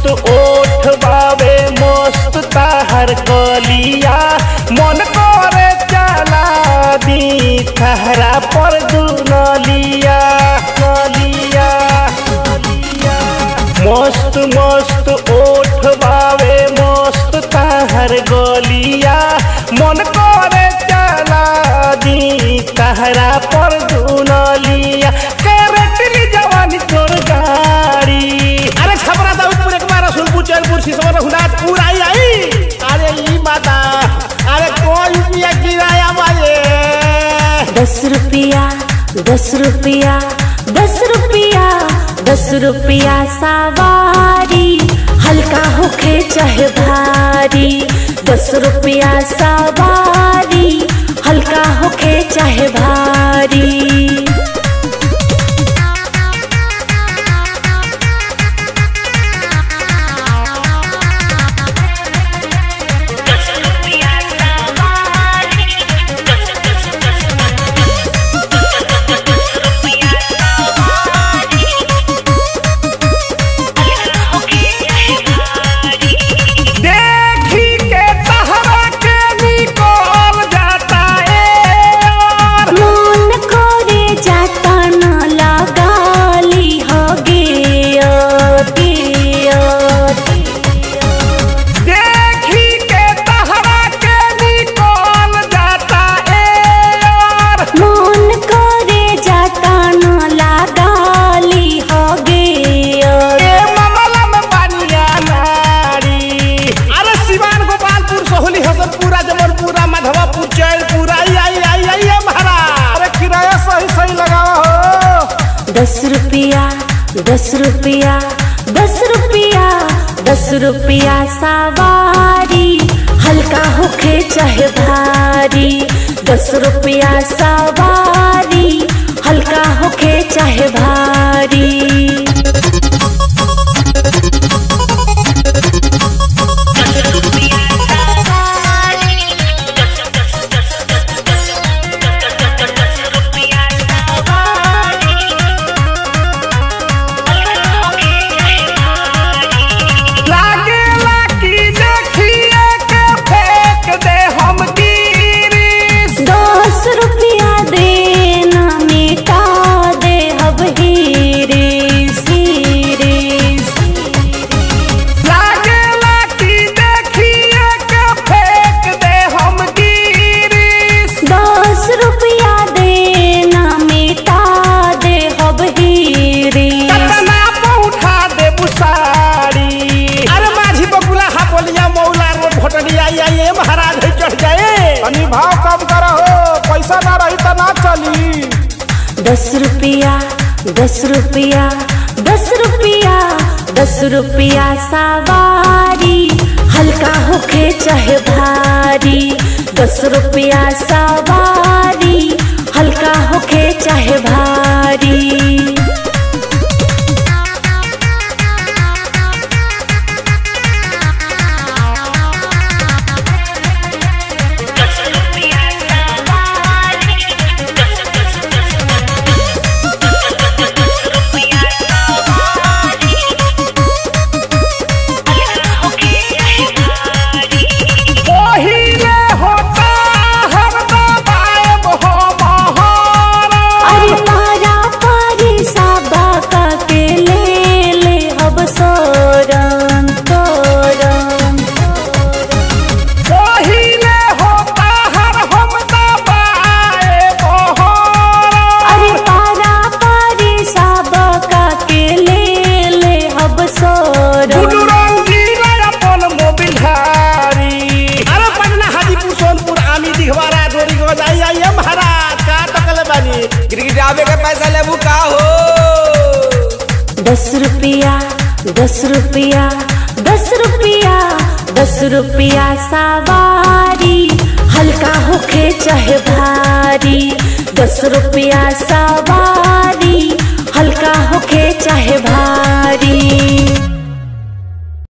ओठ बावे मस्त ताहर कलिया मन करे चला दी तहरा पर दुनलिया नलिया नलिया मस्त मस्त ओठ बावे मस्त ताहर गलिया मन करे चला दी तहरा पर दुनलिया करटली जवानी तोर गाड़ी अरे छपरा दाऊदपुर एक बार रसूलपुर चैनपुर सिसवन रघुनाथ पूरा आई आई अरे ई माता अरे कोई रुपया किराया मारे दस रुपया दस रुपया दस रुपया दस रुपया सवारी हल्का होखे चाहे भारी दस रुपया सवारी हल्का होखे चाहे भारी देखी के तहरा के निकल जाता ए और मन करे जाता न लगाली हो गे देखी के तहरा के निकल जाता ए और मन करे जाता न लगाली हो गे ए मामला में बनिया नारी अरे सिवान गोपालपुर सोहली हसनपुरा जमलपुरा माधवापुर चैनपुर आई आई आई आई है महाराज अरे किराया सही सही लगावा हो दस रुपया दस रुपया दस रुपया दस रुपया सवारी हल्का होखे चाहे भारी दस रुपया सवारी हल्का होखे चाहे भारी लागेला कि देखिए के फेंक दे हम गिरिस दस रुपया देना मिटा दे अब हीरिस हीरिस लागेला कि देखिए के फेंक दे हम गिरिस दस रुपया देना मिटा दे अब हीरिस कतना पौठा दे बुसारी अरे माझी बकुला हा बोलिया मौला रोड भटनी आई आई है महाराज है चढ़ जाए तनी भाव कम करो पैसा ना रही तो ना चली दस रुपया दस रुपया दस रुपया दस रुपया सवारी हल्का होखे चाहे भारी दस रुपया सवारी हल्का होखे चाहे भारी पहिले होता हर दबाएब हो महारा अरे पारा पारी साबा का के ले ले अब सोरम तोरम पहिले होता हर हम दबाएब होरा अरे पारा पारी साबा का के ले ले अब सोरम गुडू रंगीला अपन मोबिल हारी अरे पटना हाजीपुर सोनपुर आमी दिघवारा डोरी को आई आई है महाराज का तकले बानी गिरगिटावे के पैसा लेबू का हो दस रुपया दस रुपया दस रुपया दस रुपया सवारी हल्का होखे चाहे भारी दस रुपया सवारी हल्का होखे चाहे